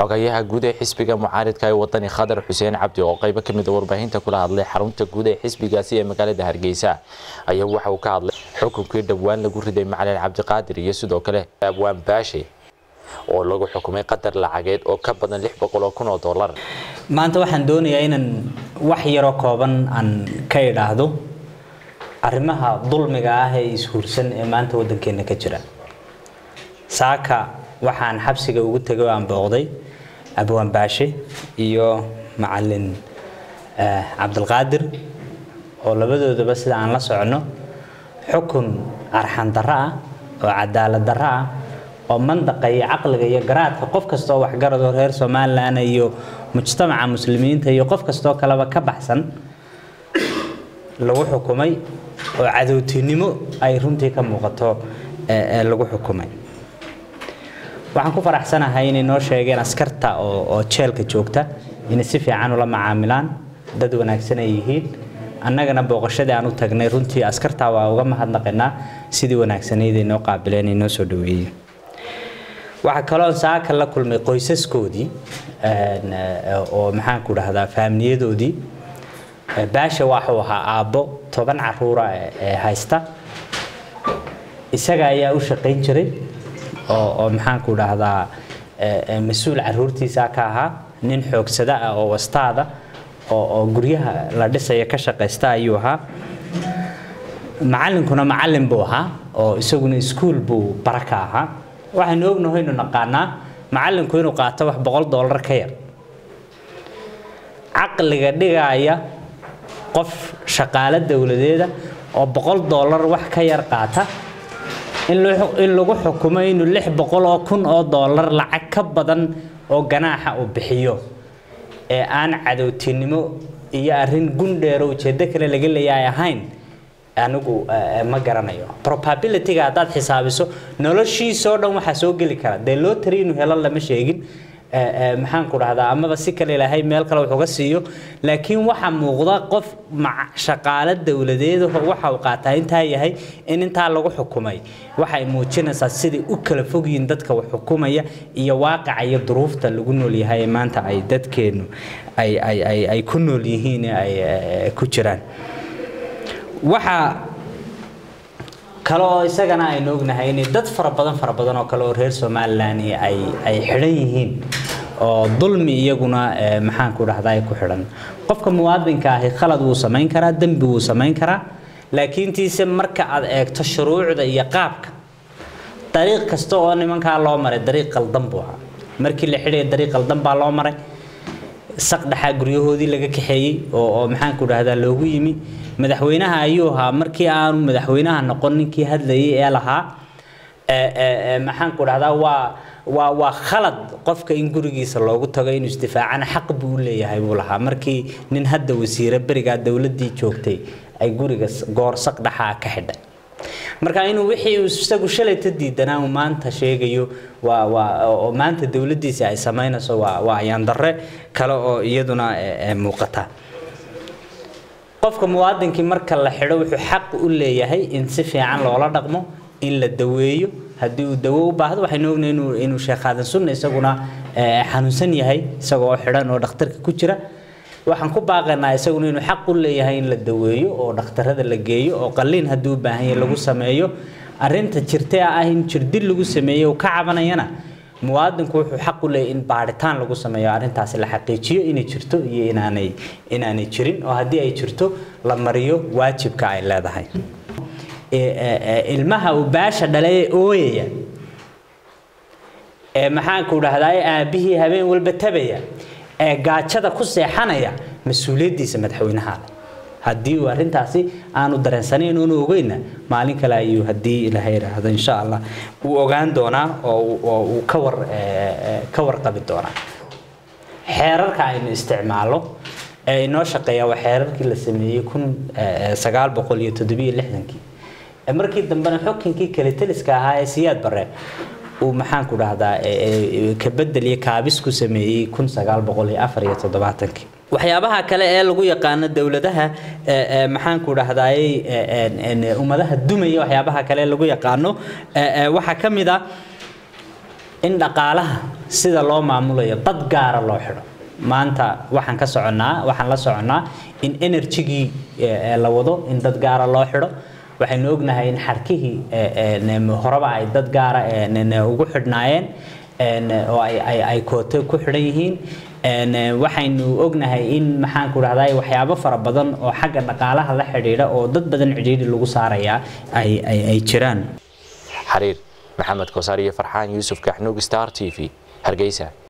xogayaha guud ee xisbiga mucaaridka ee wadani khadar xuseen cabdi oo qaybo ka mid a warbaahinta kula hadlay xarunta guud ee xisbigaasi ee magaalada hargeysa ayaa waxa uu ka hadlay xukunkii dhowaan lagu riday macalin cabdiqaadir iyo sidoo kale abwaan baashe oo lagu xukumay qadar lacageed oo ka badan lix boqol oo kun oo dollar maanta waxaan doonayaa inaan wax yaroo kooban aan ka idhaahdo arrimaha dulmiga ah ee ishuursan ee maanta waddankeena ka jira saaka waxaan xabsiga ugu tegay oo aan booqday abwaan baashe iyo macalin cabdilqaadir oo labadoodaba sida aan la socono xukun arxan darro ah oo cadaalad darro ah oo mandaqa iyo caqliga iyo garaadka qof kastoo waxgaradoo reer somalilan iyo mujtamaca muslimiinta iyo qof kastoo kaleba ka baxsan lagu xukumay oo cadowtinimo ay runtii ka muuqato lagu xukumay waxaan ku faraxsanahay inay noo sheegeen askarta oo jeelka joogta inay si fiican ula macaamilaan dad wanaagsan ay yihiin annagana booqashadii aan u tagnay runtii askartaa waa uga mahadnaqaynaa sidii wanaagsanayd ay noo qaabileen ay noo soo dhaweeyeen waxaa kaloo saaka la kulmay qoysaskoodii oo maxaanku dhahdaa faamiliyadoodii baasha waxuu ahaa aabbo toban caruura ee haysta isaga ayaa u shaqayn jiray oo oo maxaanku dhahdaa mas-uul caruurtiisa ka ahaa nin xoogsada ah oo wastaada oo oo guryaha la dhisaya ka shaqaysta ayuu ahaa macallinkuna macallin buu ahaa oo isaguna iskuul buu bara ka ahaa waxaynu ognaho inu naqaanaa macallinku inuu qaato wax boqol dollar ka yar caqliga dhigaya qof shaqaalo dowladeeda oo boqol dollar wax ka yar qaata in lagu xukumo inuu lix boqol oo kun oo dollar lacag ka badan oo ganaaxa uu bixiyo ee aan cadowtinimo iyo arrin gundheero ujeeddo kale laga leeyahay ahayn anigu ma garanayo probabilityga haddaad xisaabiso noloshiisoo dhan waxaa soo geli kara dee loo tari inuu helo lama sheegin maxaan ku dhahdaa amaba si kale ilaahay meel kale wuxuga siiyo laakiin waxaa muuqda qof shaqaalo dowladeedaho waxa uu qaataa intaa yahay in intaa lagu xukumay waxay muujinaysaa siday u kala fogyihiin dadka wax xukumaya iyo waaqaca iyo duruufta lagu nool yahay ee maanta ay dadkeennu ay ay ay ay ku nool yihiin ee ay ku jiraan waxaa kale oo isagana aynu ognahay inay dad fara badan fara badan oo kale oo reer somalilan ay ay xidhan yihiin oo dulmi iyaguna maxaan ku dhahdaa ku xidhan qofka muwaadinka ahi khalad wuu samayn karaa dembi wuu samayn karaa laakiin tiise marka aad eegto shuruucda iyo qaabka dariiq kasta oo nimankaa loo maray dariiq qaldan buu ahaa markii la xidhaya dariiq qaldan baa loo maray saq dhexaa guryahoodii laga kaxeeyey oo oo maxaan ku dhahdaa loogu yimi madaxweynaha ayuu ahaa markii aanu madaxweynaha noqon ninkii hadlayay ee lahaa maxaan ku dhahdaa waa waa waa khalad qofka in gurigiisa loogu tago inuu isdifaacana xaq buu u leeyahay buu lahaa markii nin hadda wasiire berigaa dowladdii joogtay ay guriga goor saq dhexaa ka xidhay marka inuu wixii uu isagu shalayta diidanaa uu maanta sheegayo waa waa oo maanta dowladdiisa ay samaynayso waa waa ayaan darre kale oo iyaduna muuqata qofka muwaadinkii marka la xidho wuxuu xaq u leeyahay in si fiican loola dhaqmo in la daweeyo haddii uu dawo u baahdo waxaynu ognahay inuu inuu sheekh aadan sunna isaguna xanuunsan yahay isagoo oo xidhan oo dhakhtarka ku jira waxaan ku baaqaynaa isaguna inuu xaq u leeyahay in la daweeyo oo dhakhtarada la geeyo oo qalliin haddii u baahan yahay lagu sameeyo arrinta jirtee ah in jirdil lagu sameeyo uu ka cabanayana muwaadinku wuxuu xaq u leeyahay in baadhitaan lagu sameeyo arrintaasi la xaqiijiyo inay jirto iyo inaanay inaanay jirin oo haddii ay jirto la mariyo waajibka ay leedahay ilmaha uu baasha dhalay ee ooyaya ee maxaanku dhahdaa aabbihii habeen walba tabaya ee gaajada ku seexanaya mas-uuliyaddiisa madaxweynaha leh haddii uu arrintaasi aanu dareensanayn oonu ogeyna maalin kale ayuu haddii ilaha yidhaahdo insha allah uu ogaan doonaa oo uu ka war ka warqabi doonaa xeerarka aynu isticmaalo ee inoo shaqeeya waa xeerarkii la sameeyey kun sagaal boqol iyo toddobiyo lixdankii markii dambena xukunkii kale taliska ahaa ee siyaad bare uu maxaan ku dhahdaa ka bedel iyo kaabis ku sameeyey kun sagaal boqol iyo afar iyo toddobaatankii waxyaabaha kale ee lagu yaqaano dowladaha maxaan ku dhahdaayey ummadaha dumaya waxyaabaha kale ee lagu yaqaano waxaa ka mid a in dhaqaalaha sida loo maamulayo dad gaara loo xidho maanta waxaan ka soconnaa waxaan la soconnaa in energygii la wado in dad gaara loo xidho waxaynu ognahay in xarkihii horeba ay dad gaara ugu xidhnaayeen oo ay kooto ku xidhan yihiin waxaynu ognahay in maxaan ku dhahday waxyaabo fara badan oo xagga dhaqaalaha la xidhiidha oo dad badan cidhiidhi lagu saarayaa ay jiraan xariir maxamed kosaar iyo farxaan yuusuf kaxnuug star t v hargeysa